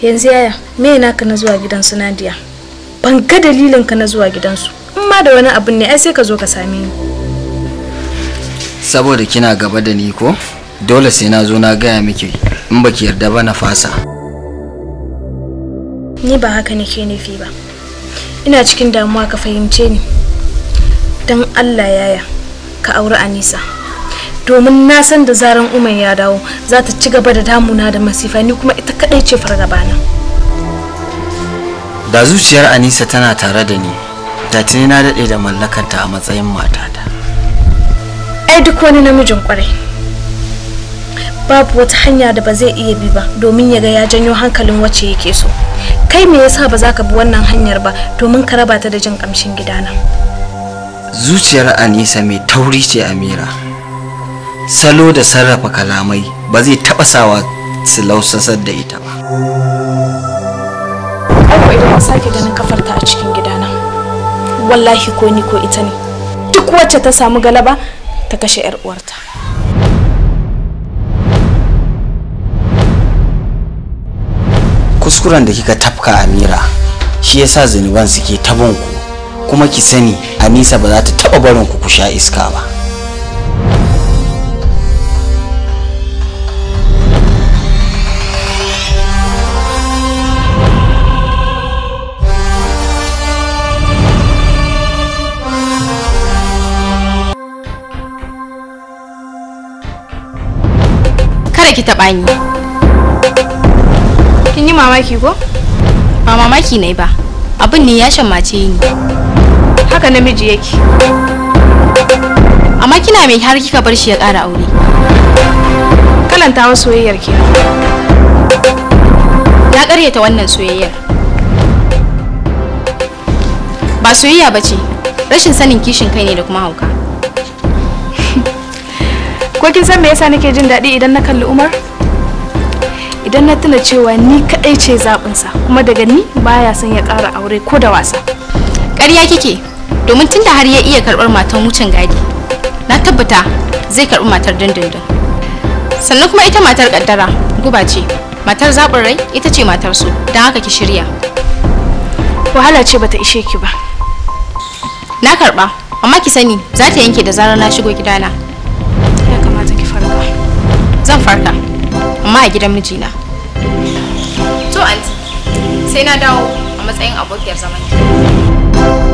yanzu yaya me naka na zuwa gidan su Nadia ban ga dalilin ka na zuwa gidansu in ma da wani abun ne ai sai ka zo ka same ni saboda kina gaba da ni ko dole sai na zo na gaya miki in baki yarda ba na fasa ni ba haka nake nufi ba ina cikin damuwa ka fahimce ni don Allah yaya ka auri Anisa domin na san da zaran Umar ya dawo za ta ci gaba da damuna da masifa ni kuma ita kadai ce fargabana da zuciyar anisa tana tare da ni da tuni na daɗe da mallakanta a matsayin matata ai duk wani namijin kwarai babu wata hanya da ba zai iya bi ba domin ya ga ya janyo hankalin wacce yake so kai me yasa ba za ka bi wannan hanyar ba domin ka raba ta da jin kamshin gidana zuciyar anisa mai tauri ce amira salo da sarrafa kalamai ba zai taɓa sawa su lausasar da ita ba Aiko idan na sake ganin kafarta a cikin gidana wallahi ko ni ko ita ne duk wacce ta samu galaba ta kashe 'yar uwarta kuskuren da kika tafka amira shi yasa zunuban suke tabon ku kuma ki sani anisa ba za ta taba barin ku ku sha iska ba kada ki taɓa ni kin yi mamaki ko ba mamaki ne ba abin ne ya shammace ni haka namiji yake amma kina mai har kika bar shi ya ƙara aure kalanta wa soyayyar ke ya ƙaryata wannan soyayyar ba soyayya ba ce rashin sanin kishin kai ne da kuma hauka ko kin san me yasa nake jin daɗi idan na kalli Umar idan na tuna cewa ni kadai ce zaɓinsa kuma daga ni baya son ya ƙara aure ko da wasa ƙarya kike domin tunda har ya iya karɓar matan wucin gadi na tabbata zai karɓi matar dindindin sannan kuma ita matar ƙaddara guba ce matar zaɓin rai ita ce matar su don haka ki shirya wahala ce bata ishe ki ba na karɓa amma ki sani za ta yanke da zarar na shigo gidana ya kamata ki farka zan farka amma a gidan mijina to anti sai na dawo a matsayin abokiyar zaman